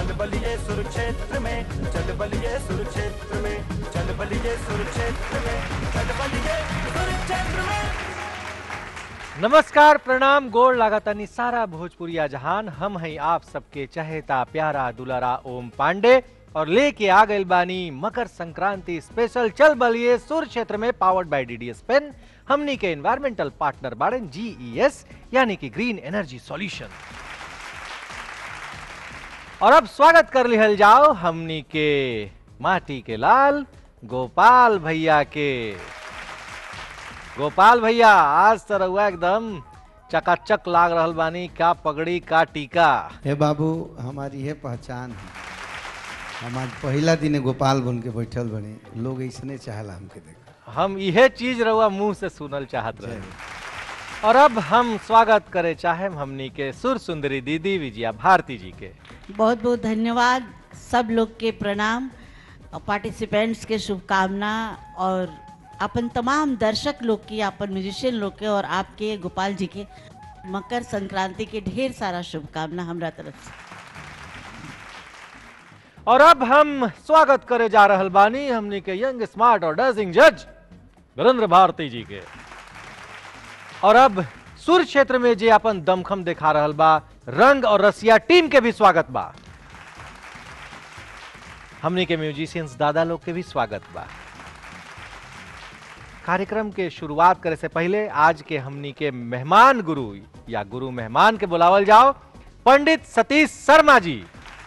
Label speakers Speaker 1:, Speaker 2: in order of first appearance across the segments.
Speaker 1: चल बलिए सुरक्षेत्र में चल बलिए सुरक्षेत्र में चल बलिए सुरक्षेत्र में चल बलिए सुरक्षेत्र में
Speaker 2: नमस्कार प्रणाम गोड़ लागतानी सारा भोजपुरिया जहान हम हैं आप सबके चहेता प्यारा दुलारा ओम पांडे और लेके आ गइल बानी मकर संक्रांति स्पेशल चल बलिए सुर क्षेत्र में पावर्ड बाय डीडीएस पेन हमनी के एनवायरमेंटल पार्टनर बाड़न जीईएस यानी कि ग्रीन एनर्जी सॉल्यूशन और अब स्वागत कर लिहल जाओ हमनी के माटी के लाल गोपाल भैया के गोपाल भैया आज तो रहुआ एकदम चकाचक लाग रहल बानी का पगड़ी का टीका
Speaker 3: हे बाबू हमारी ये पहचान है हम आज पहला दिन गोपाल बन के बैठल बने लोग ऐसने चाहला हमके देख
Speaker 2: हम इहे चीज रहुआ मुंह से सुनल चाहत रहे और अब हम स्वागत करे चाहे हमनी के सुर सुंदरी दीदी विजया भारती जी के
Speaker 4: बहुत बहुत धन्यवाद सब लोग के प्रणाम पार्टिसिपेंट्स के शुभकामना और अपन तमाम दर्शक लोग की अपन म्यूजिशियन लोग के और आपके गोपाल जी के मकर संक्रांति के ढेर सारा शुभकामना हमरा तरफ से
Speaker 2: और अब हम स्वागत करे जा रहल बानी हमनी के यंग स्मार्ट और डजिंग जज वीरेंद्र भारती जी के और अब सुर क्षेत्र में जे अपन दमखम दिखा रहल बा रंग और रसिया टीम के भी स्वागत बा हमनी के म्यूजिशियंस दादा लोग के भी स्वागत बा कार्यक्रम के शुरुआत करे से पहले आज के हमनी के मेहमान गुरु या गुरु मेहमान के बुलावल जाओ पंडित सतीश शर्मा जी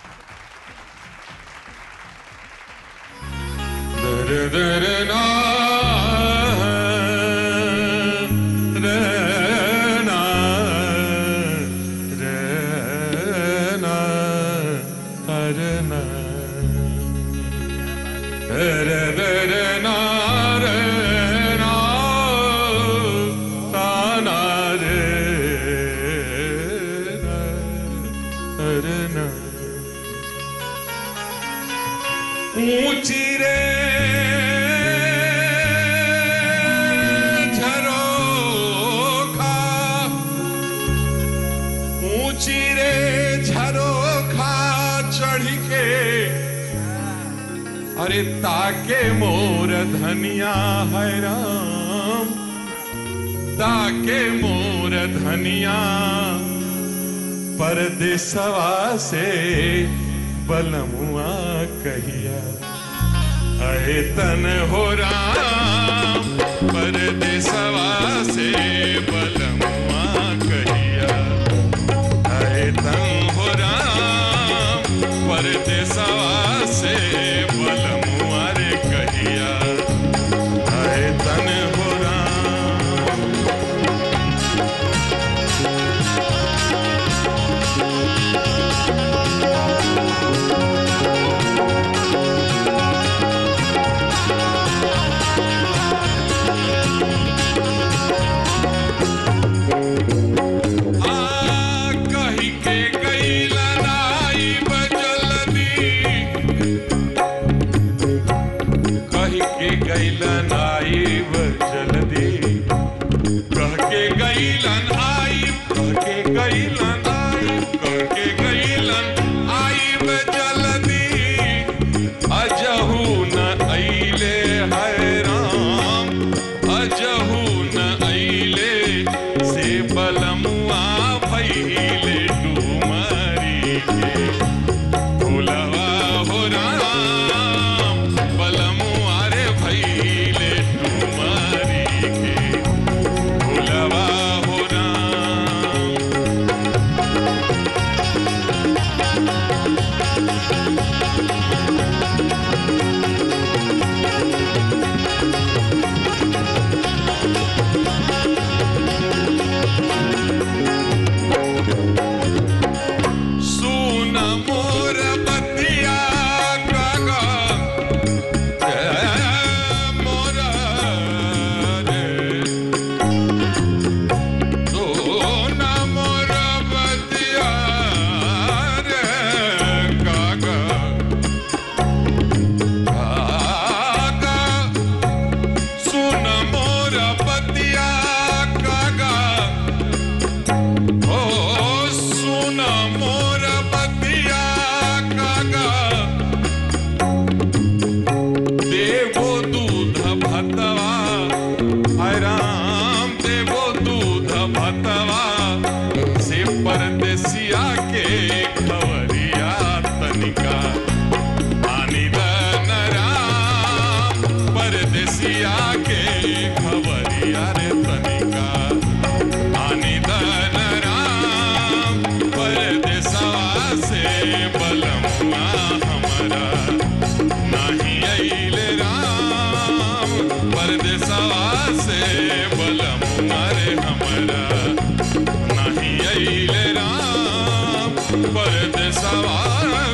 Speaker 5: ऊंची रे झरोखा ऊंची रे झरोखा चढ़ के अरे ताके मोर धनिया है राम ताके मोर धनिया परदेसवा से बलमुआ कहिया अहे तन हो राम परदेसवा से बलमुआ कहिया अहे तन हो राम परदेसवा से बलमुआ रे कहिया अहे तन हो राम आ कहि के गईला नाई बजलदी कहि के गईला नाई बजलदी कह के गईलन आई कह के गईलन आई कह के गईलन आई बजलदी अजहू न अइले है राम अजहू न अइले से बलमुआ भइले डुमरी के भुलवा हो राम बलमुआ रे भइले डुमरी के भुलवा हो राम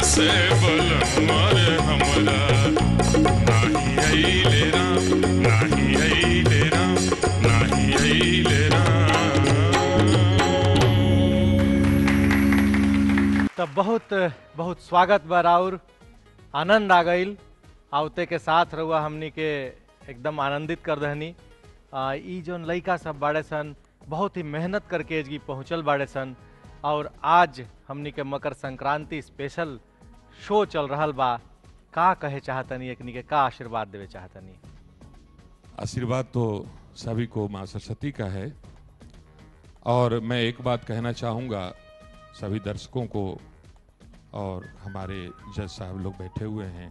Speaker 5: से बलमुआ रे हमरा नाही अइले राम नाही अइले राम नाही अइले राम
Speaker 2: तब बहुत बहुत स्वागत बा राउर आनंद आ गईल आवते के साथ रहुआ हमनी के एकदम आनंदित कर दहनी आ, ई जोन लइका सब बाड़े सन बहुत ही मेहनत करके एजगी पहुँचल बाड़े सन और आज हमनी के मकर संक्रांति स्पेशल शो चल रहल बा का कहे चाहतनी एकनी के का आशीर्वाद देवे चाहतनी
Speaker 5: आशीर्वाद तो सभी को माँ सरस्वती का है और मैं एक बात कहना चाहूँगा सभी दर्शकों को और हमारे जज साहब लोग बैठे हुए हैं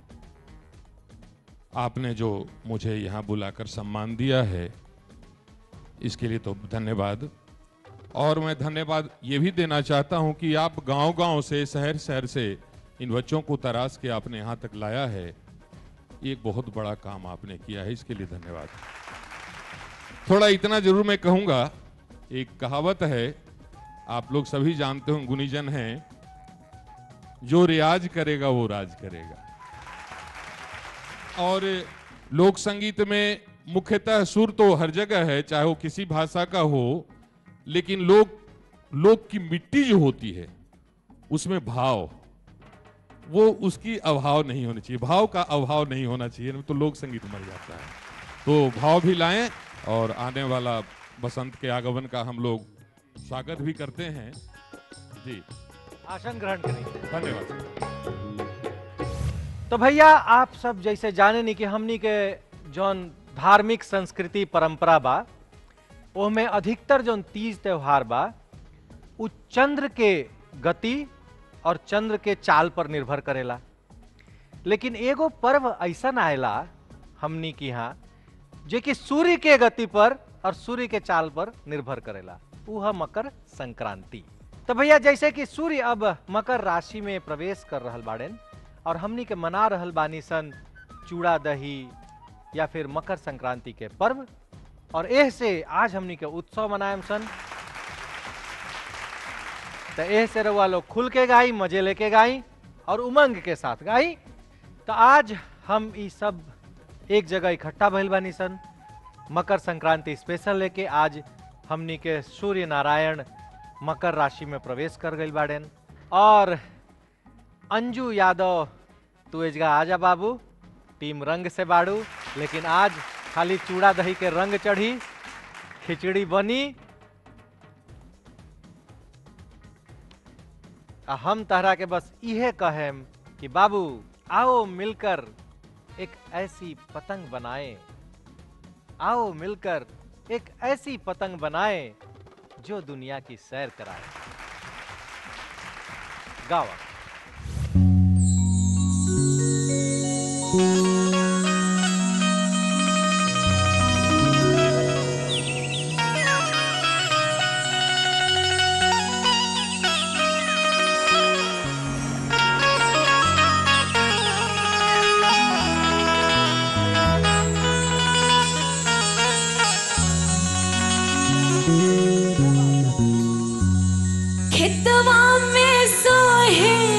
Speaker 5: आपने जो मुझे यहाँ बुलाकर सम्मान दिया है इसके लिए तो धन्यवाद और मैं धन्यवाद ये भी देना चाहता हूँ कि आप गांव-गांव से शहर शहर से इन बच्चों को तराश के आपने यहाँ तक लाया है ये एक बहुत बड़ा काम आपने किया है इसके लिए धन्यवाद थोड़ा इतना जरूर मैं कहूंगा एक कहावत है आप लोग सभी जानते हो गुनीजन हैं जो रियाज करेगा वो राज करेगा और लोक संगीत में मुख्यतः सुर तो हर जगह है चाहे वो किसी भाषा का हो लेकिन लोक लोक की मिट्टी जो होती है उसमें भाव वो उसकी अभाव नहीं होनी चाहिए भाव का अभाव नहीं होना चाहिए नहीं तो लोक संगीत मर जाता है तो भाव भी लाएं और आने वाला बसंत के आगमन का हम लोग स्वागत भी करते हैं जी
Speaker 2: आसन ग्रहण करें
Speaker 5: धन्यवाद
Speaker 2: तो भैया आप सब जैसे जाने नहीं कि हमनी के जौन धार्मिक संस्कृति परंपरा बा ओहमे अधिकतर जौन तीज त्योहार बा उ चंद्र के गति और चंद्र के चाल पर निर्भर करेला लेकिन एगो पर्व ऐसा आएला हमनी के यहाँ जे कि सूर्य के गति पर और सूर्य के चाल पर निर्भर करेला उ है मकर संक्रांति तो भैया जैसे कि सूर्य अब मकर राशि में प्रवेश कर रहल बाड़ेन और हमनी के मना रहल बानी सन चूड़ा दही या फिर मकर संक्रांति के पर्व और एह से आज हमनी के उत्सव मनाएम सन तो एह से रउआ लोग खुल के गाई मजे लेके गाई और उमंग के साथ गाई तो आज हम ई सब एक जगह इकट्ठा भइल बानी सन मकर संक्रांति स्पेशल लेके आज हमनी के सूर्य नारायण मकर राशि में प्रवेश कर गई बाड़ेन और अंजू यादव तू एजगा आजा बाबू टीम रंग से बाड़ू लेकिन आज खाली चूड़ा दही के रंग चढ़ी खिचड़ी बनी आ हम तहरा के बस इहे कहेम कि बाबू आओ मिलकर एक ऐसी पतंग बनाएं आओ मिलकर एक ऐसी पतंग बनाएं जो दुनिया की सैर कराए गावा
Speaker 6: खेतवा में सोहे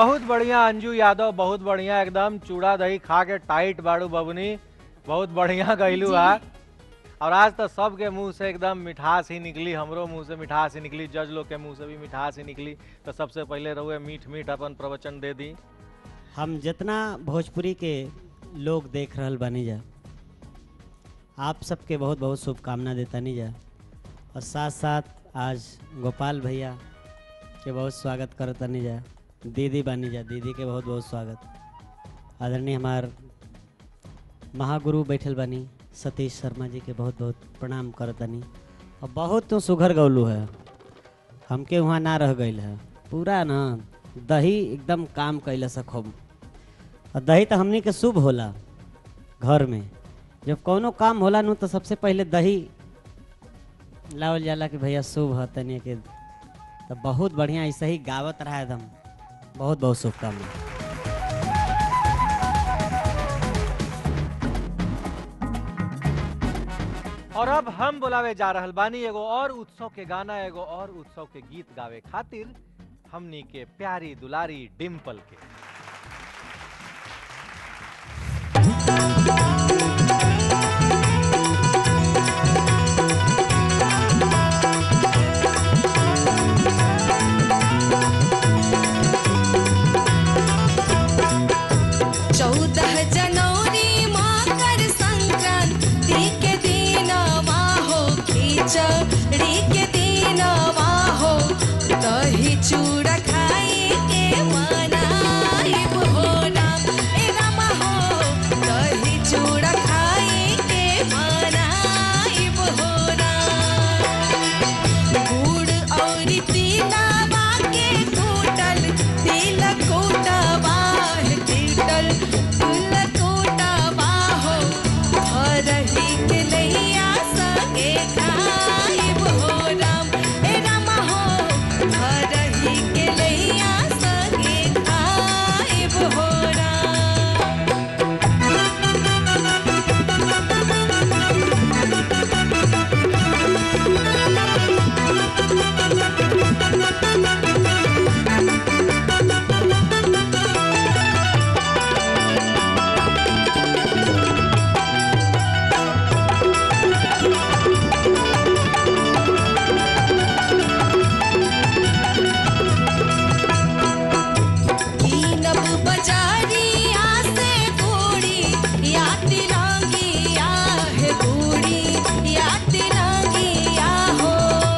Speaker 2: बहुत बढ़िया अंजू यादव बहुत बढ़िया एकदम चूड़ा दही खा के टाइट बाड़ू बबनी बहुत बढ़िया गईलू आ और आज तो सबके मुंह से एकदम मिठास ही निकली हमरो मुंह से मिठास ही निकली जज लोग के मुंह से भी मिठास ही निकली तो सबसे पहले रहुए मीठ मीठ अपन प्रवचन दे दी
Speaker 6: हम जितना भोजपुरी के लोग देख रहल बानी जा आप सबके बहुत बहुत शुभकामना देतानी जा और साथ साथ आज गोपाल भैया के बहुत स्वागत करतानी जा दीदी बानी जा दीदी के बहुत बहुत स्वागत आदरणीय हमार महागुरु बैठल बानी सतीश शर्मा जी के बहुत बहुत प्रणाम करतानी और बहुत तो सुघर गौलू है हमके वहाँ ना रह गई है पूरा ना दही एकदम काम कैला से खूब और दही तो हमनी के शुभ होला घर में जब कौनो काम होला नु तो सबसे पहले दही लावल जाला कि भैया शुभ है तनी के तो बहुत बढ़िया ऐसे ही गावत रहा एकदम बहुत बहुत शुभकामना
Speaker 2: और अब हम बुलावे जा रहल बानी एगो और उत्सव के गाना एगो और उत्सव के गीत गावे खातिर हमनी के प्यारी दुलारी डिम्पल के
Speaker 7: चौदह जनवरी मकर संक्रांति के दिनवा हो खिचड़ी के दिनवा हो दही चूड़ा खाए के मनाइब हो राम ए राम हो दही चूड़ा खाए के मनाइब हो राम गुड़ और तिलवा के कूटल तिल कूटवा है तिल तिल कूटवा हो हरही के लैया संगे खाइब हो राम ए राम हो हरही के लैया संगे खाइब हो राम कीनब बजारिया से बूढ़ी या तिरंगिया है बूढ़ी या तिरंगिया हो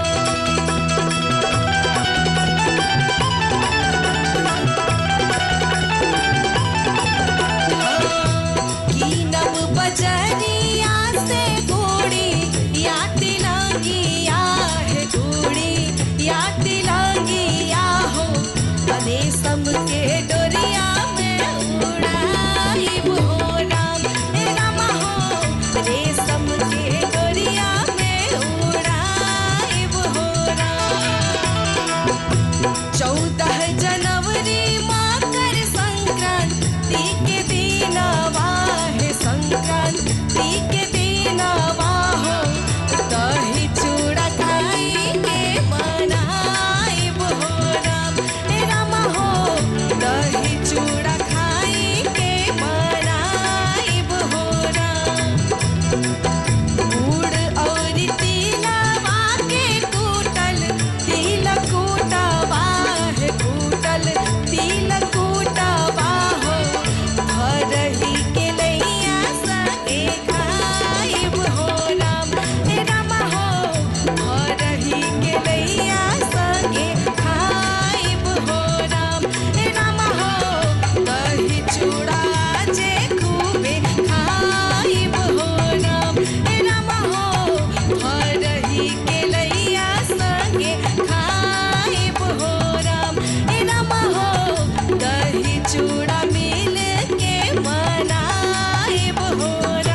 Speaker 7: कीनब बजरिया से बूढ़ी या तिरंगिया है बूढ़ी या तिरंगिया हो रेशम के डोरिया में उड़ाइब हो राम ए राम हो रेशम के डोरिया में उड़ाइब हो राम चौदह जनवरी मकर संक्रांति के दिनवा है संक्रांति के दिनवा हो दही चूड़ा खाई के मनाइब हो राम हे राम हो दही चूड़ा खाई के मनाइब हो राम गुड़ और तिलवा के कूटल तिल कूटवा है कूटल तिल कूटवा हो हरही के लैया सके खाइब हो राम हे राम हो हरही के लैया सके खाइब हो राम हे राम हो दही चूड़ा जे खूबे खाइब हो राम हे राम हो हरही के लैया संगे खाइब हो राम हे राम हो दही चूड़ा मिल के मनाइब हो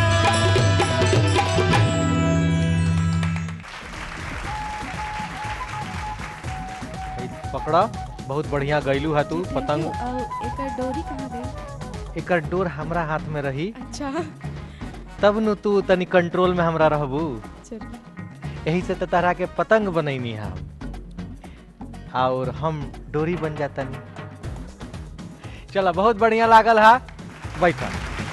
Speaker 7: राम
Speaker 2: ई पकड़ा बहुत बढ़िया गईलू है तू पतंग
Speaker 8: और एकर डोरी कहाँ गई
Speaker 2: एकर डोर हमरा हाथ में रही
Speaker 8: अच्छा
Speaker 2: तब नु तू तनी कंट्रोल में हमरा रहबू
Speaker 8: चलिए
Speaker 2: यही से तो तरह के पतंग बनैनी हम और हम डोरी बन जातनी चला बहुत बढ़िया लागल हा बैठा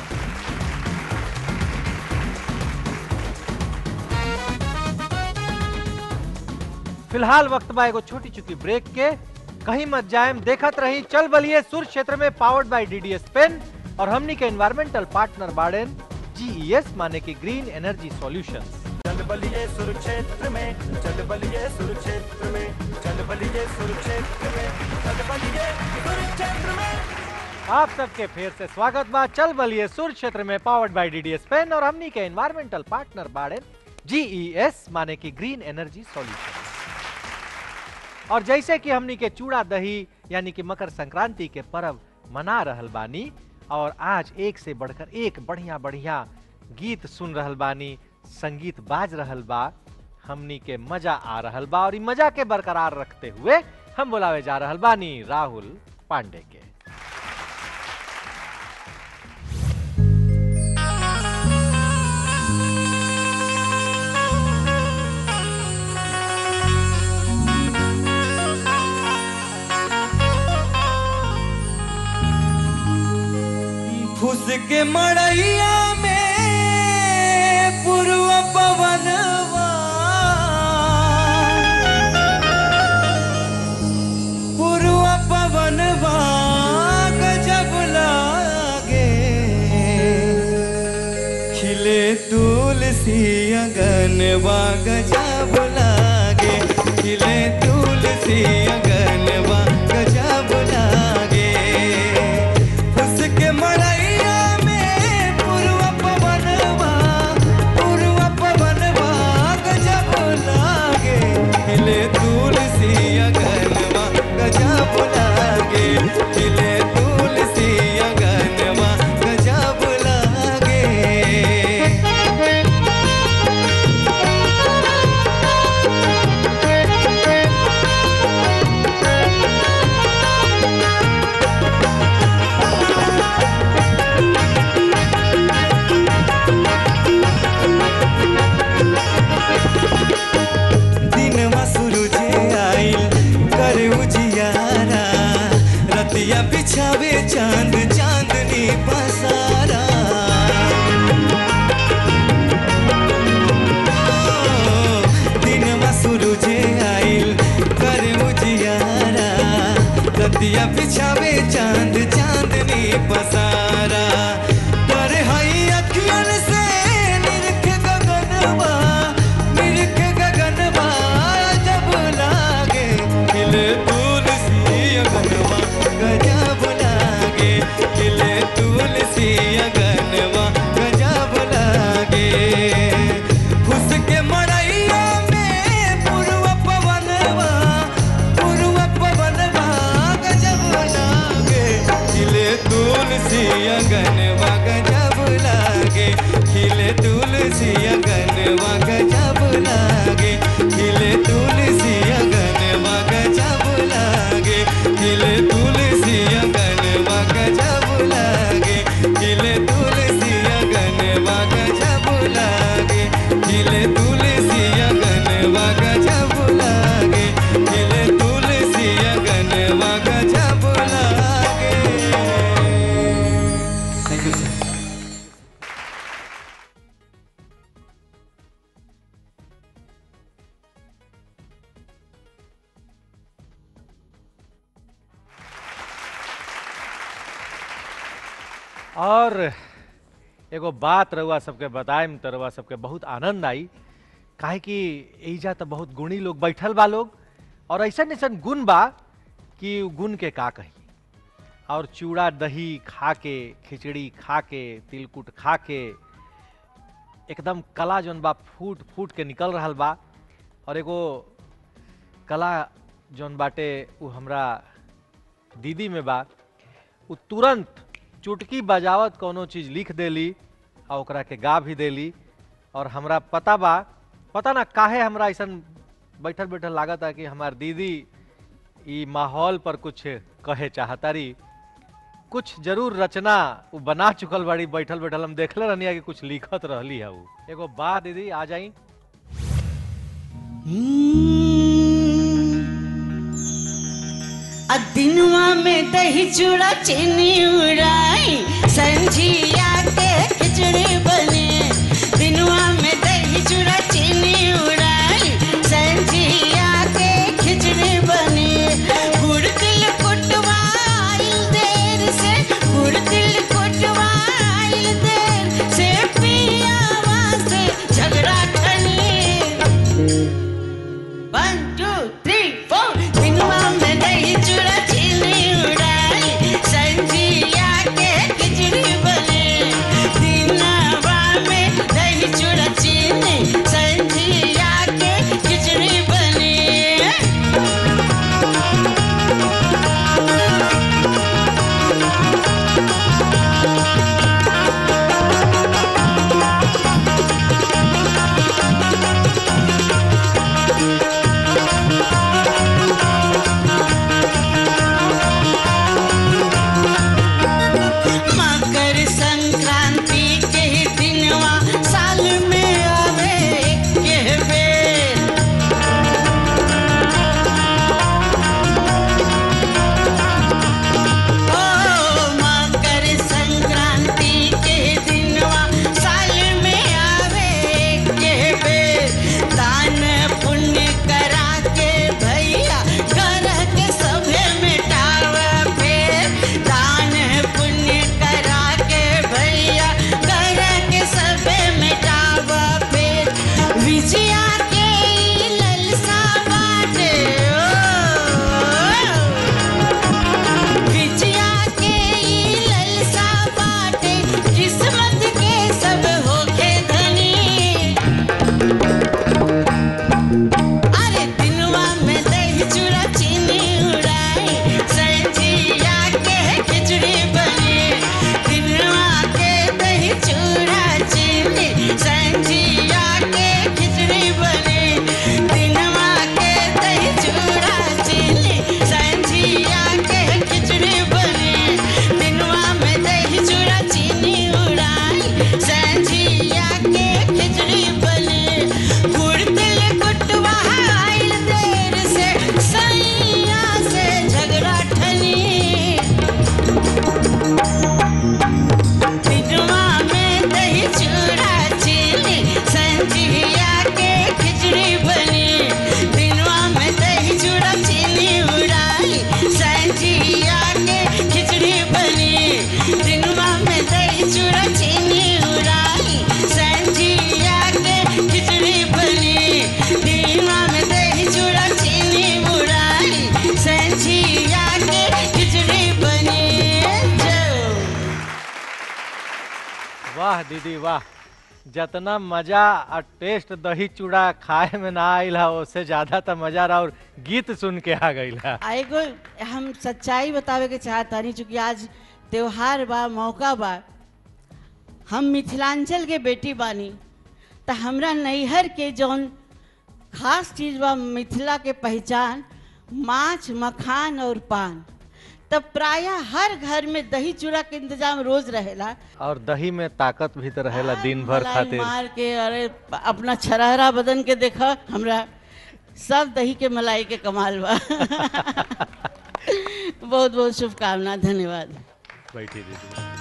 Speaker 2: फिलहाल वक्त बा एगो छोटी चुकी ब्रेक के कहीं मत जाएम देखत रही चल बलिए सुर क्षेत्र में पावर्ड बाय डीडीएस पेन और हमनी के एनवायरमेंटल पार्टनर बाड़ेन जीईएस माने की ग्रीन एनर्जी सॉल्यूशंस
Speaker 1: चल बलिए सुर क्षेत्र में चल बलिए सुर क्षेत्र में चल बलिए सुर क्षेत्र में चल बलिए सुर क्षेत्र में
Speaker 2: आप सबके फिर से स्वागत बा चल बलिए सुर क्षेत्र में पावर्ड बाय डीडीएस पेन और हमनी के एनवायरमेंटल पार्टनर बाड़े जीईएस माने की ग्रीन एनर्जी सॉल्यूशन और जैसे कि हमनी के चूड़ा दही यानी कि मकर संक्रांति के पर्व मना रहल बानी और आज एक से बढ़कर एक बढ़िया बढ़िया गीत सुन रहल बानी संगीत बाज रहल बा हमनी के मजा आ रहल बा और ई मजा के बरकरार रखते हुए हम बुलावे जा रहल बानी राहुल पांडे के
Speaker 9: फुस के मड़ैया में पूर्व पवनवा पूर्व पवनवा गजब लागे खिले तुलसी अगनवा गजब लागे खिले तुलसी अगनवा गजब लागे उसके मड़ैया में पूर्व पवनवा पूर्व पवनवा गजब लागे खिले तुलसी अगनवा गजब लागे खिले तुलसी अगनवा गजब लागे दिनवा सूरजे आइल कर उजियारा रतिया बिछावे चांद चांदनी पसारा ओ, दिनवा सूरजे आइल कर उजियारा रतिया बिछावे चांद चांदनी पसारा पर हई अखियन से निरख गगनवा निरख गगनवा जब लागे खिले तुलसी अगनवा गजब लागे खिले तुलसी अगनवा गजब लागे फुस के मड़ैया में पूर्व पवनवा पूर्व पवनवा गजब लागे खिले तुलसी अगनवा गजब लागे खिले तुलसी अगनवा गजब लागे खिले तुलसी अगनवा गजब लागे खिले तुलसी अगनवा गजब लागे खिले तुलसी अगनवा गजब लागे खिले तुलसी अगनवा गजब लागे खिले तुलसी अगनवा गजब लागे थैंक यू सर
Speaker 2: और एगो बात रहुआ सबके बताएम तो रहुआ सबके बहुत आनंद आई काहे कि एजा तो बहुत गुणी लोग बैठल बा लोग और ऐसन ऐसन गुण बा कि उ गुण के का कही और चूड़ा दही खा के खिचड़ी खा के तिलकुट खा के एकदम कला जौन बा फूट फूट के निकल रहल बा और एगो कला जौन बाटे उ हमरा दीदी में बा उ तुरंत चुटकी बजावत कोनो चीज लिख देली आ ओकरा के गा भी देली और हमरा पता बा पता ना काहे हमरा ऐसन बैठल बैठल लागत है कि हमार दीदी ई माहौल पर कुछ कहे चाहतारी कुछ जरूर रचना उ बना चुकल बाड़ी बैठल बैठल हम देखले रहनी कि कुछ लिखत रहली है उ एगो बा दीदी आ जाई
Speaker 4: आ दिनवा में दही चूड़ा चीनी उड़ाई संझिया के खिचड़ी बने दिनवा में दही चूड़ा चीनी उड़ाई संझिया के खिचड़ी बने गुड़ तिल कुटवाइल देर से गुड़ तिल कुटवाइल देर से पियावा से झगड़ा ठनी वन टू थ्री फोर दिनवा में दही चूड़ा चीनी उड़ाई संजिया के खिचड़ी बने दिनवा में दही चूड़ा चीनी संजिया के खिचड़ी बने मकर संक्रांति के दिनवा साल में आवे के बेर ओ मकर संक्रांति के दिनवा साल में आवे के बेर दान पुण्य करा के भैया घर के सभे मिटावे फेर दान पुण्य करा के भैया घर के सभे मिटावे फेर विजया के ललसा बाटे ओ विजया के ई ललसा बाटे किस्मत के सब होके धनी अरे दिनवा में दही चूड़ा चीनी उड़ाई संजिया के खिचड़ी बनी दिनवा के दही चूड़ा चीनी संजिया के खिचड़ी बनी दिनवा के दही चूड़ा चीनी संजिया के खिचड़ी बनी दिनवा में दही चूड़ा चीनी उड़ाई संजिया के खिचड़ी बनी गुड़ तिल कुटवा आइल देर से सैया से झगड़ा ठनी दिनवा में दही चूड़ा चीनी संजिया के खिचड़ी बनी दिनवा में दही चूड़ा चीनी उड़ाई संजिया के खिचड़ी बनी दिनवा में दही चूड़ा चीनी उड़ाई संजिया के खिचड़ी बनी दिनवा में दही चूड़ा चीनी उड़ाई संजिया के खिचड़ी बनी जो
Speaker 2: वाह दीदी वाह जितना मजा और टेस्ट दही चूड़ा खाए में ना आइल है उससे ज्यादा तो मजा रहा और गीत सुन के आ गइल है
Speaker 4: आ एगो हम सच्चाई बतावे के चाहतानी चूंकि आज त्योहार बा मौका बा हम मिथिलांचल के बेटी बानी त हमरा नैहर के जौन खास चीज बा मिथिला के पहचान माछ मखान और पान तब प्रायः हर घर में दही चूड़ा के इंतजाम रोज रहेला
Speaker 2: और दही में ताकत भी तो रहेला दिन भर
Speaker 4: मलाई
Speaker 2: खातिर
Speaker 4: मार के अरे अपना छरहरा बदन के देखा हमरा सब दही के मलाई के कमाल बा बहुत बहुत शुभकामना धन्यवाद
Speaker 2: बैठी दीदी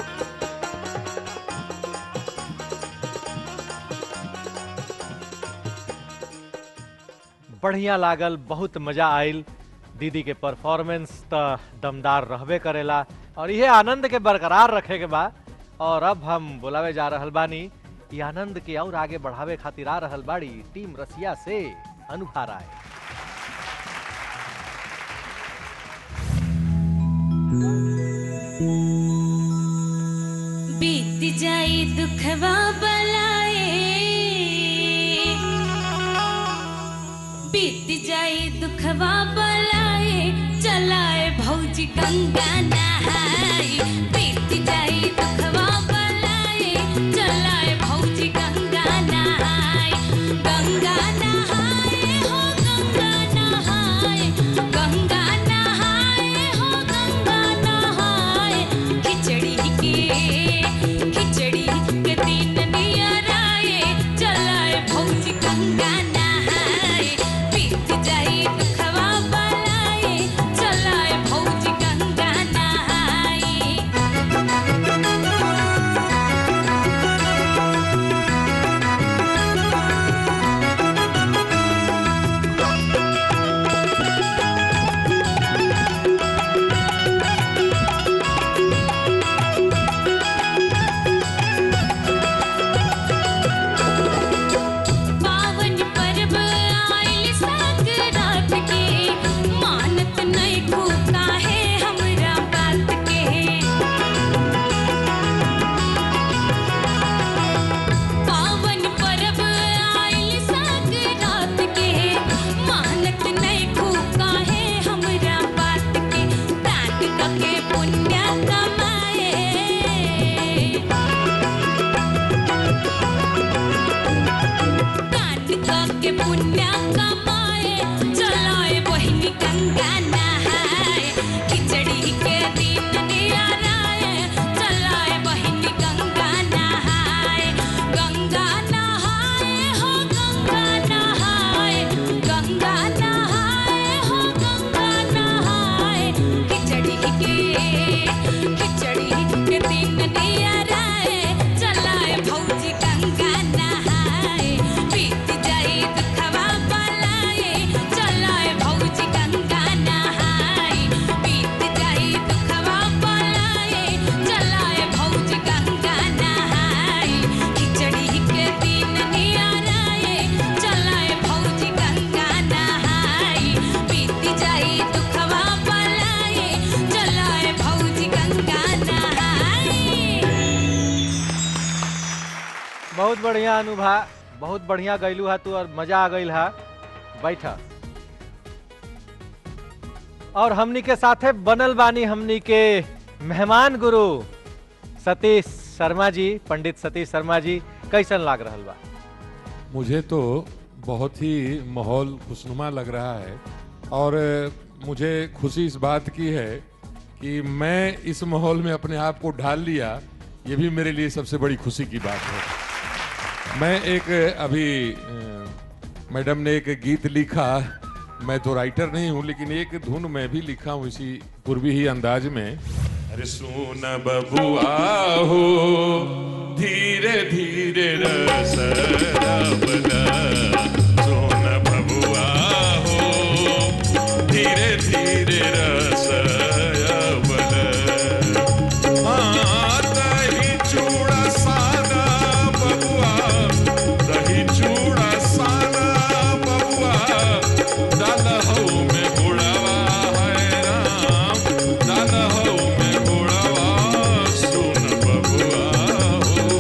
Speaker 2: बढ़िया लागल बहुत मजा आइल दीदी के परफॉर्मेंस त दमदार रहबे करेला और यह आनंद के बरकरार रखे के बा और अब हम बुलावे जा रहल बानी ई आनंद के और आगे बढ़ावे खातिर आ रहल बाड़ी टीम रसिया से अनुभा राय
Speaker 7: बीत जाई दुखवा बलाए बीत जाई दुखवा बलाए चलाए भौजी गंगा नहाई बीत जाई दुखवा बलाए चलाए भौजी गंगा नहाई गंगा नहाए हो गंगा नहाए गंगा नहाए हो गंगा नहाए खिचड़ी के खिचड़ी के दिन नियर आए चलाए भौजी गंगा नहाए बीत जाई दुखवा बलाए चलाए भौजी
Speaker 2: बढ़िया अनुभव बहुत बढ़िया गैलू हा तू और मजा आ गई हा बैठा और हमनी के साथे बनल बानी हमनी के मेहमान गुरु सतीश शर्मा जी पंडित सतीश शर्मा जी कैसन लाग रहल बा
Speaker 5: मुझे तो बहुत ही माहौल खुशनुमा लग रहा है और मुझे खुशी इस बात की है कि मैं इस माहौल में अपने आप को ढाल लिया ये भी मेरे लिए सबसे बड़ी खुशी की बात है मैं एक अभी अ, मैडम ने एक गीत लिखा मैं तो राइटर नहीं हूँ लेकिन एक धुन मैं भी लिखा हूँ इसी पूर्वी ही अंदाज में अरे सोन बबुआ हो धीरे धीरे रस रबला सोन बबुआ हो धीरे धीरे रस रबला हाँ, दही चूड़ा सादा बबुआ दही चूड़ा सादा बबुआ डाल हऊ में गुड़वा है राम डाल हऊ में गुड़वा सुन बबुआ हो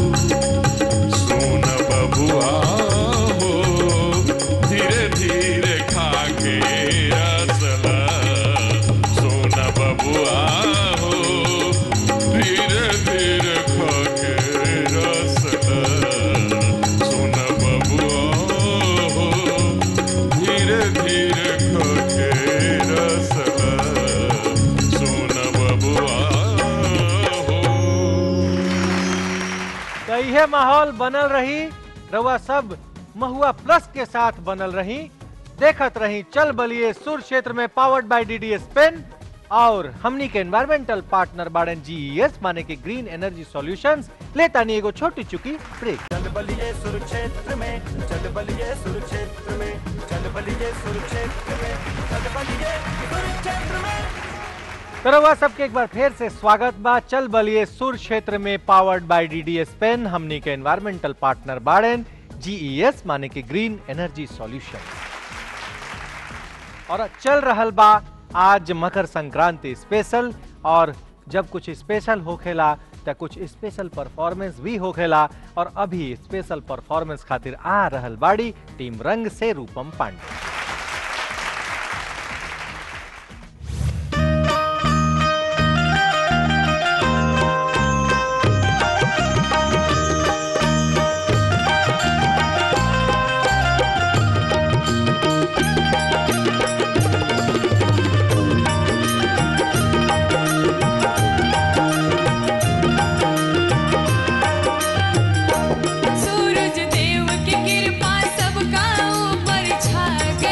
Speaker 5: सुन बबुआ हो धीरे धीरे खा के रसला सुन बबुआ हो धीरे धीरे खा के रसला सुन बबुआ हो धीरे धीरे खा के रसला सुन बबुआ हो
Speaker 2: तो यह माहौल बनल रही रउआ सब महुआ प्लस के साथ बनल रही देखत रही चल बलिए सुर क्षेत्र में पावर्ड बाय डीडीएस पेन और हमनी के एनवायरमेंटल पार्टनर बाड़न जीईएस माने के ग्रीन एनर्जी सॉल्यूशंस लेता नहीं एगो छोटी चुकी ब्रेक
Speaker 1: चल बलिए सुरक्षेत्र में चल बलिए सुरक्षेत्र में चल बलिए सुरक्षेत्र में चल बलिए सुरक्षेत्र में
Speaker 2: तो रउआ सबके एक बार फिर से स्वागत बा चल बलिए सुर क्षेत्र में पावर्ड बाय डीडीएस पेन हमनी के एनवायरमेंटल पार्टनर बाड़न जीईएस माने के ग्रीन एनर्जी सॉल्यूशन और चल रहल बा आज मकर संक्रांति स्पेशल और जब कुछ स्पेशल होखेला त कुछ स्पेशल परफॉर्मेंस भी होखेला और अभी स्पेशल परफॉर्मेंस खातिर आ रहल बाड़ी टीम रंग से रूपम पांडे
Speaker 7: सूरज देव की कृपा सबका ऊपर छा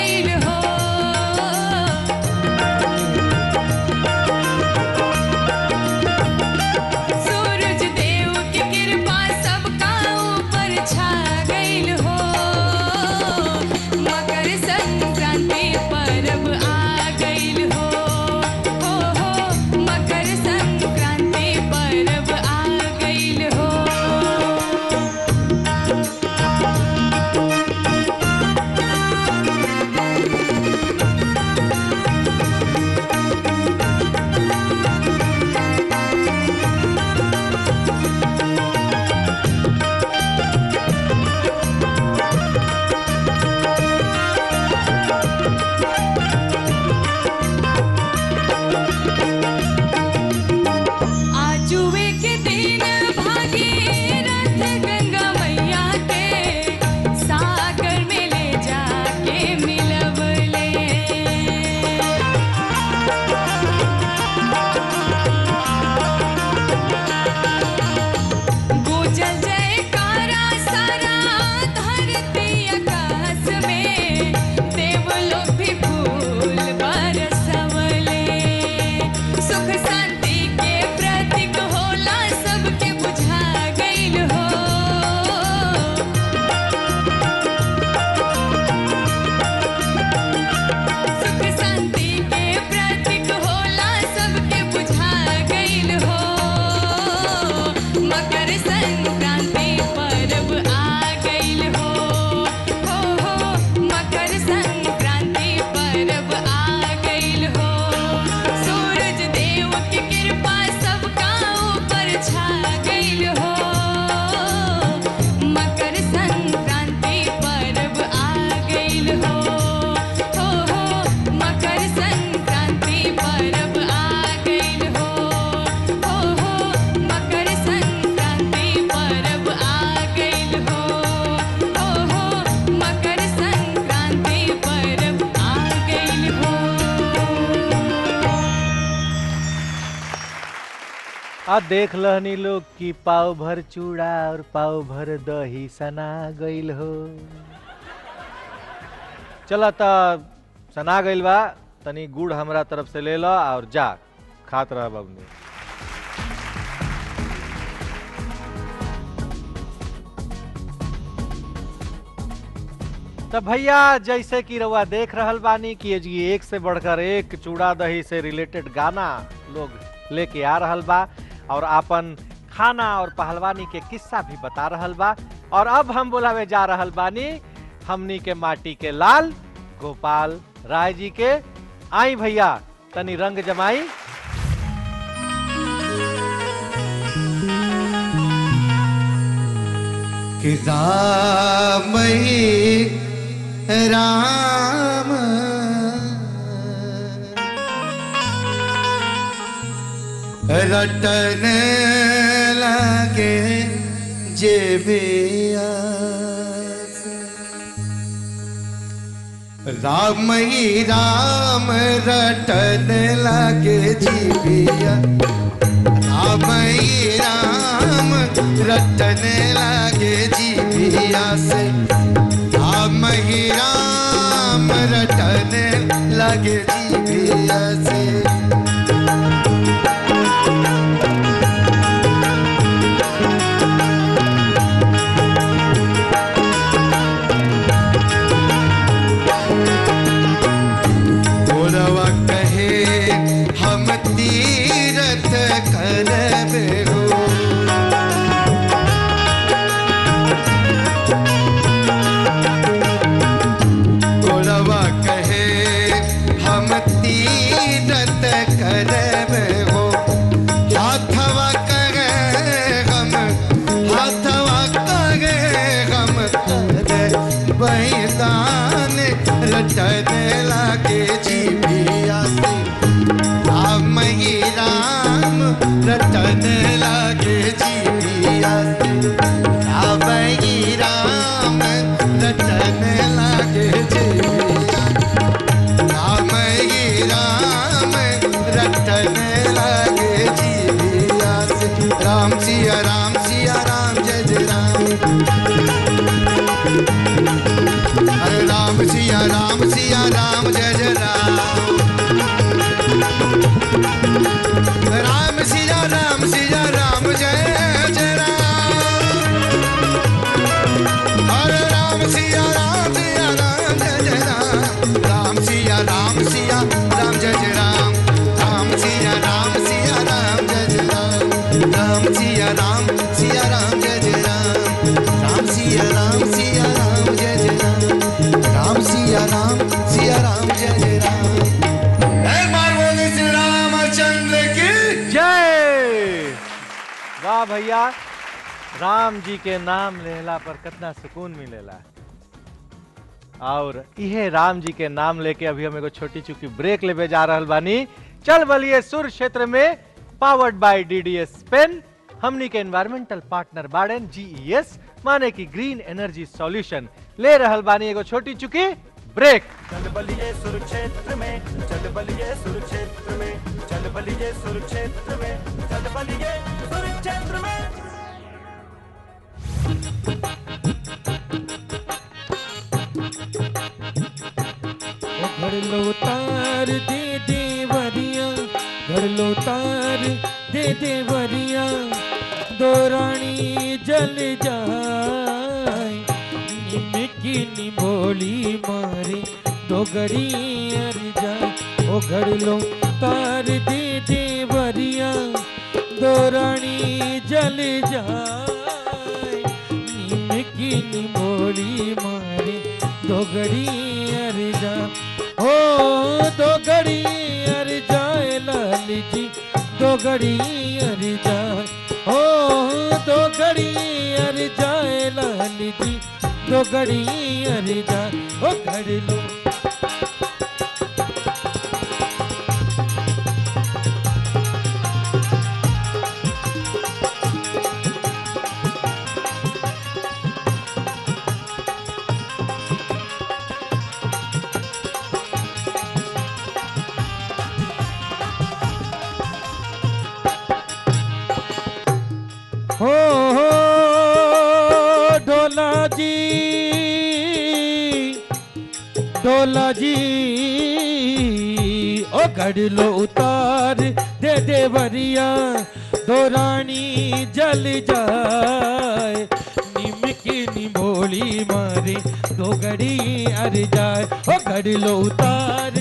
Speaker 2: आ देख लहनी लोग कि पाव भर चूड़ा और पाव भर दही सना गइल हो चला त सना गइल बा तनी गुड़ हमरा तरफ से ले लो और जा खात रह बबनी तो भैया जैसे कि रउआ देख रहल बानी कि ये जी एक से बढ़कर एक चूड़ा दही से रिलेटेड गाना लोग लेके आ रहल बा और आपन खाना और पहलवानी के किस्सा भी बता रहल बा और अब हम बुलावे जा रहल बानी हमनी के माटी के लाल गोपाल राय जी के आई भैया तनी रंग जमाई
Speaker 3: कि राम ही राम रटन लगे जे बेआस। राम ही राम रटन लगे जीविया राम ही राम रटन लागे जीविया से राम ही राम रटन लागे जीविया से गोरवा कहे हम तीरथ करबे हो गोरवा कहे हम तीरथ करबे हो हाथवा करे हम हाथवा करे हम करे बैदान रटन लागे जीविया से राम ही राम रटन लागे जीविया से राम ही राम रटन लागे जीविया राम ही राम रटन लागे जीविया से राम सिया राम सिया राम जय जय राम हरे राम सिया राम सिया राम जय जय राम राम सिया राम सिया राम जय जय राम हरे राम सिया राम सिया राम जय जय राम राम सिया राम सिया राम जय जय राम राम सिया राम सिया राम जय जय राम राम सिया राम सिया राम जय जय राम राम सिया राम सिया राम जय जय राम राम सिया राम सिया राम जय जय राम एक बार बोले श्री रामचंद्र की
Speaker 2: जय वाह भैया राम जी के नाम लेला पर कितना सुकून मिलेला और इहे राम जी के नाम लेके अभी हम एगो छोटी चुकी ब्रेक लेवे जा रहल बानी चल बलिए सुर क्षेत्र में पावर्ड बाय डीडीएस पेन हमनी के एनवायरमेंटल पार्टनर बाड़न जीईएस माने की ग्रीन एनर्जी सॉल्यूशन ले रहल बानी एगो छोटी चुकी ब्रेक
Speaker 1: चल बलिए सुरक्षेत्र में चल बलिए सुरक्षेत्र में चल बलिए सुरक्षेत्र में चल बलिए सुरक्षेत्र में
Speaker 10: घर लो तार दे दे वरिया घर लो तार दे दे वरिया दो रानी जल जाए निमकी निमोली मारे दो गड़ी अर जाए ओ घर लो तार दे दे वरिया दो रानी जल जाए निमकी निमोली मारे दो गड़ी अर जा हो दो गड़ी अर जाए लाल जी दो गड़ी अर जाए हो दो गड़ी अर जाए लाल जी दो गड़ी अर जाए ओ घर लो ढोला जी ओ गढ़ लो उतार दे दे वरिया दो रानी जल जाए निम की निमोली मारे दो गड़ी अर जाए ओ गढ़ लो उतार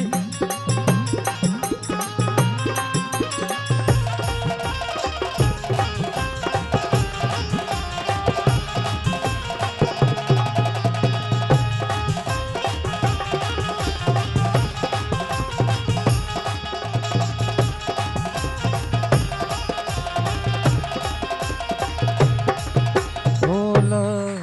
Speaker 10: ढोला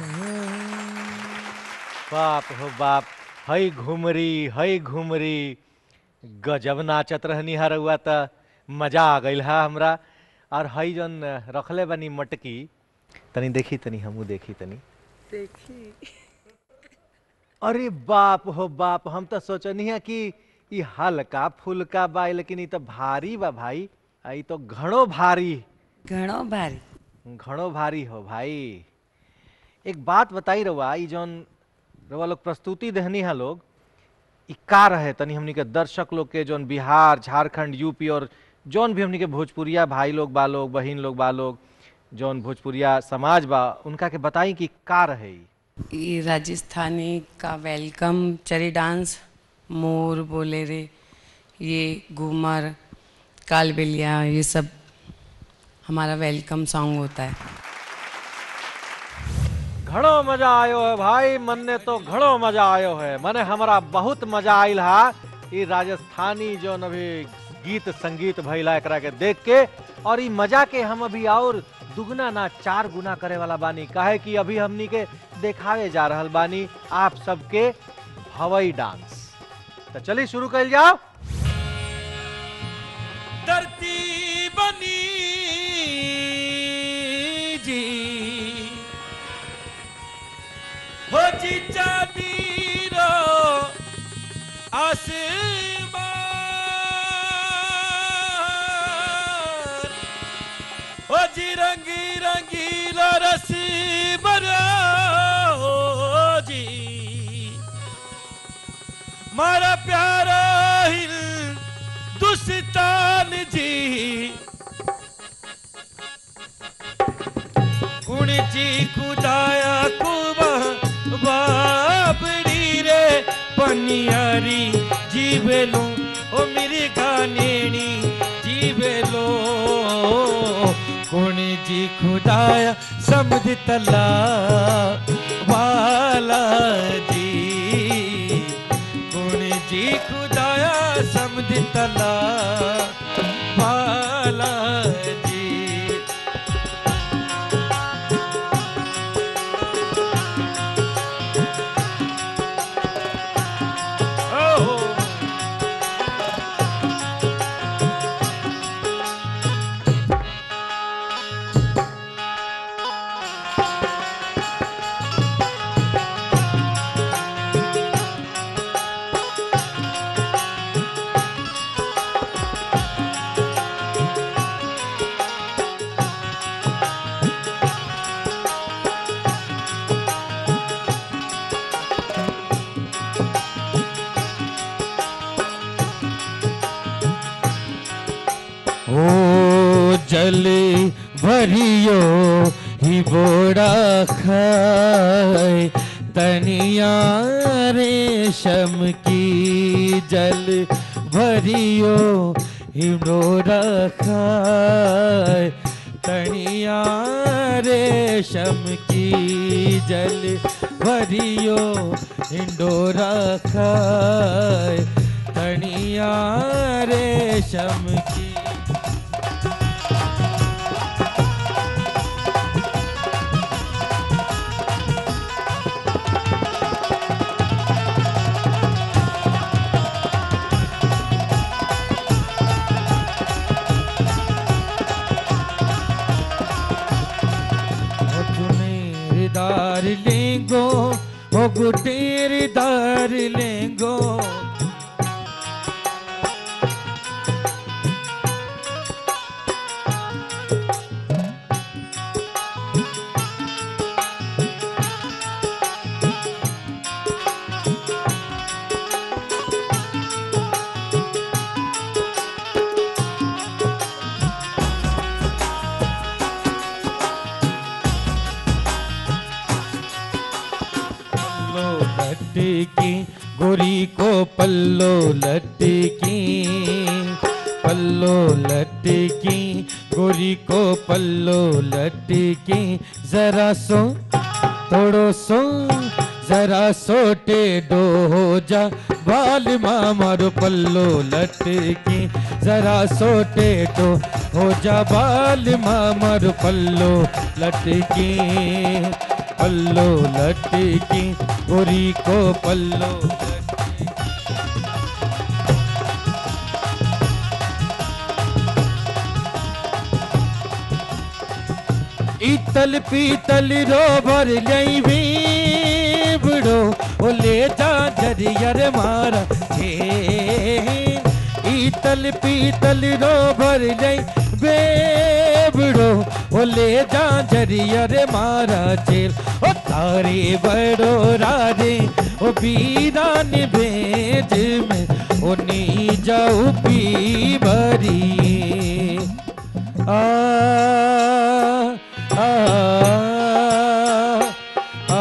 Speaker 2: बाप हो बाप हई घुमरी हई घुमरी गजब नाचत रहनी हरुआ त मजा आ गइल हा हमरा और हई जन रखले बनी मटकी तनी देखी तनी हमू देखी तनी
Speaker 11: देखी
Speaker 2: अरे बाप हो बाप हम तो सोचनी है कि ई हल्का फुल्का बा लेकिन ई तो भारी बा भाई आ ई तो घणो भारी
Speaker 11: घणो भारी
Speaker 2: घणो भारी हो भाई एक बात बताई रवा ई जौन रवा लोग प्रस्तुति देहनी है लोग ई का रहे तनी हमनी के दर्शक लोग के जौन बिहार झारखंड यूपी और जौन भी हमनी के भोजपुरिया भाई लोग बा लोग बहिन लोग बा लोग जौन भोजपुरिया समाज बा उनका के बताई कि का रहे ई
Speaker 11: ये राजस्थानी का वेलकम चरी डांस मोर बोले रे ये घूमर कालबेलिया ये सब हमारा वेलकम सॉन्ग होता है
Speaker 2: घणो मजा आयो है भाई मन ने तो घणो मजा आयो है मने हमरा बहुत मजा आइल हा ई राजस्थानी जो अभी गीत संगीत भइला एकरा के देख के और ई मजा के हम अभी और दुगना ना चार गुना करे वाला बानी काहे कि अभी हमनी के देखावे जा रहल बानी आप सबके हवाई डांस तो चलिए शुरू कर जाओ
Speaker 10: धरती बनी जी हो जी चांदी रो आसमान हो जी रंगी रंगीला रसी बरा हो जी मारा प्यारा हिल दुस्तान जी कुण जी खुदाया कुबा बाबड़ी रे पनियारी जीवेलो ओ मेरी गानेनी जीवेलो कुण जी खुदाया समझ तला वाला जी गुण जी खुदाया समझ तला वाला जी ओहो ओ जल भरियो ही बोड़ा खाए तनिया रेशम की जल भरियो ही बोड़ा खाए तनिया रेशम की जल भरियो हिंडोरा खाए तनिया रेशम की गुटेर दार लेंगो ओ गुटेर दार लेंगो लटकी गोरी को पल्लो लटकी पल्लो लटकी गोरी को पल्लो लटकी जरा सो थोड़ो सो जरा सो टेढ़ो हो जा बाल मारो पल्लो लटकी जरा सो टेढ़ो हो जा बाल मारो पल्लो लटकी पल्लो लटकी गोरी को पल्लो इतल पीतल रोबर लई भी बड़ो ओ ले जा जरियर मारा हे इतल पीतल रोबर लई बेबड़ो ओ ले जा जरियर मारा जेल ओ तारे बड़ो रारे ओ बीरान बेज में ओ नी जाऊ पी भरी आ आ आ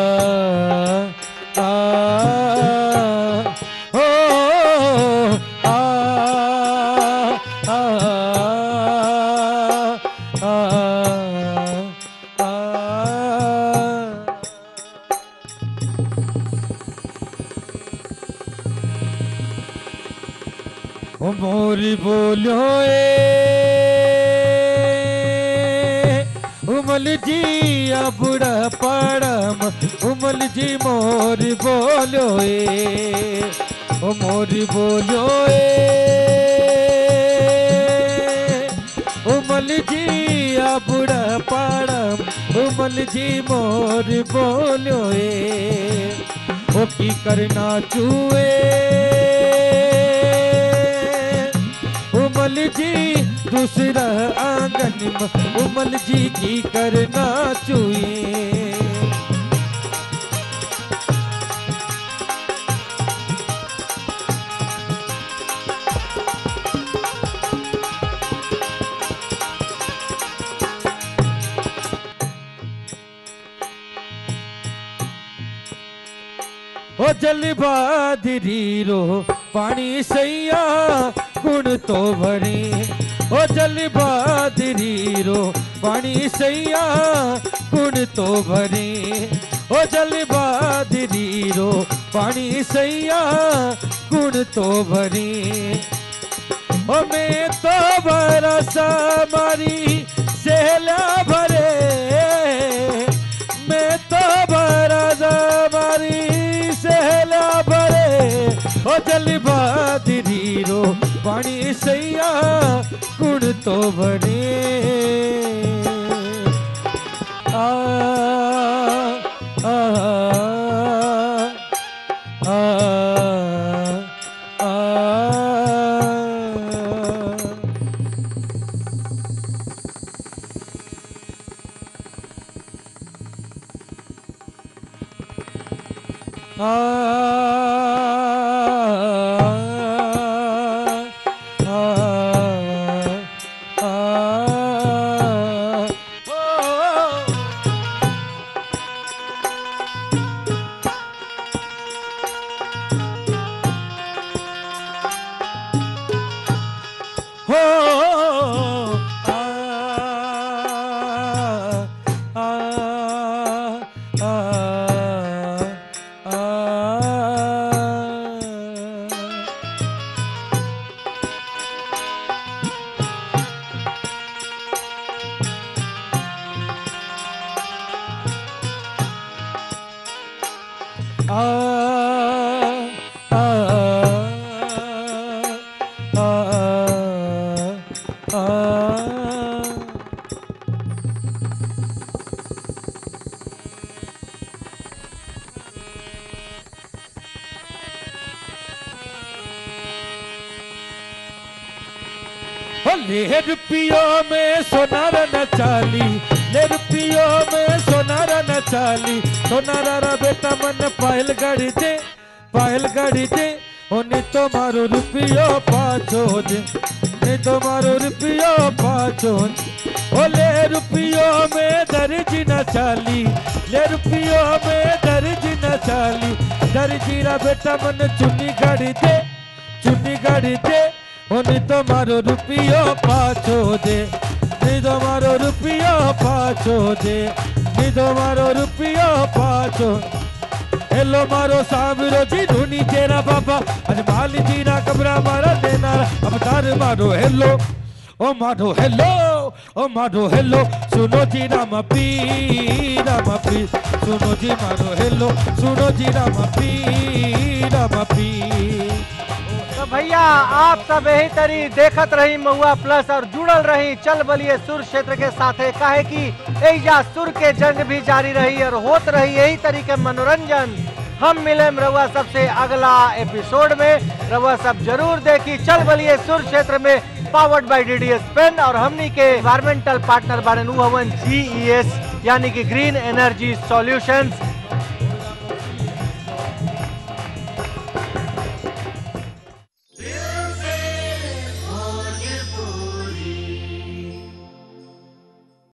Speaker 10: आ ओ आ आ आ ओ मोरी बोलो ए उमल जी बुढ़ा पाड़म उमल जी मोरी बोलो ए ओ मोरी बोलो ए उमल जी बुढ़ा पाड़म उमल जी मोर बोलो ए ओ की करना चुए उमल जी दूसरा आंगन में उमल जी की करना चुए ओ जल बादरी रो पानी सैया गुण तो भरे ओ जल बादरी रो पानी सैया गुण तो भरे ओ जल बादरी रो पानी सैया गुण तो भरे ओ मैं तो बरसा मारी सहला भरे मैं तो बरसा मारी सहला भरे ओ जल बादरी रो पानी सैया गुण तो भरे आ आ आ आ हो आ आ आ आ आ आ आ आ ले रुपियों में सोनार न चाली ले रुपियों में सोनार न चाली सोनारा रा बेटा मन पायल गाड़ी दे पायल गाड़ी दे ओने तो मारो रुपियो पाछो दे ने तो मारो रुपियो पाछो दे। ओ ले रुपियों में दर्ज न चाली ले रुपियों में दर्ज न चाली दर जीरा बेटा मन चुन्नी गाड़ी दे चुन्नी गाड़ी दे ओनी તમારો રૂપિયો પાછો દે ની તમારો રૂપિયો પાછો દે ની તમારો રૂપિયો પાછો હેલો મારો સાંભળો જી ધૂની તેરા બાબા અને માલી જીના કબરા મારા દેનારા અવતાર મારો હેલો ઓ મારો હેલો ઓ મારો હેલો સુનો જી રામ પી રામ પી સુનો જી મારો હેલો सुनो जी राम पी राम पी
Speaker 2: तो भैया आप सब यही तरी देखत रही महुआ प्लस और जुड़ल रही चल बलिए सुर क्षेत्र के साथे काहे की एजा सुर के जंग भी जारी रही और होत रही यही तरीके मनोरंजन हम मिले रउआ सबसे अगला एपिसोड में रउआ सब जरूर देखी चल बलिए सुर क्षेत्र में पावर्ड बाय डीडीएस पेन और हमनी के इन्वायरमेंटल पार्टनर बारे नु हवन जीईएस यानी कि ग्रीन एनर्जी सॉल्यूशंस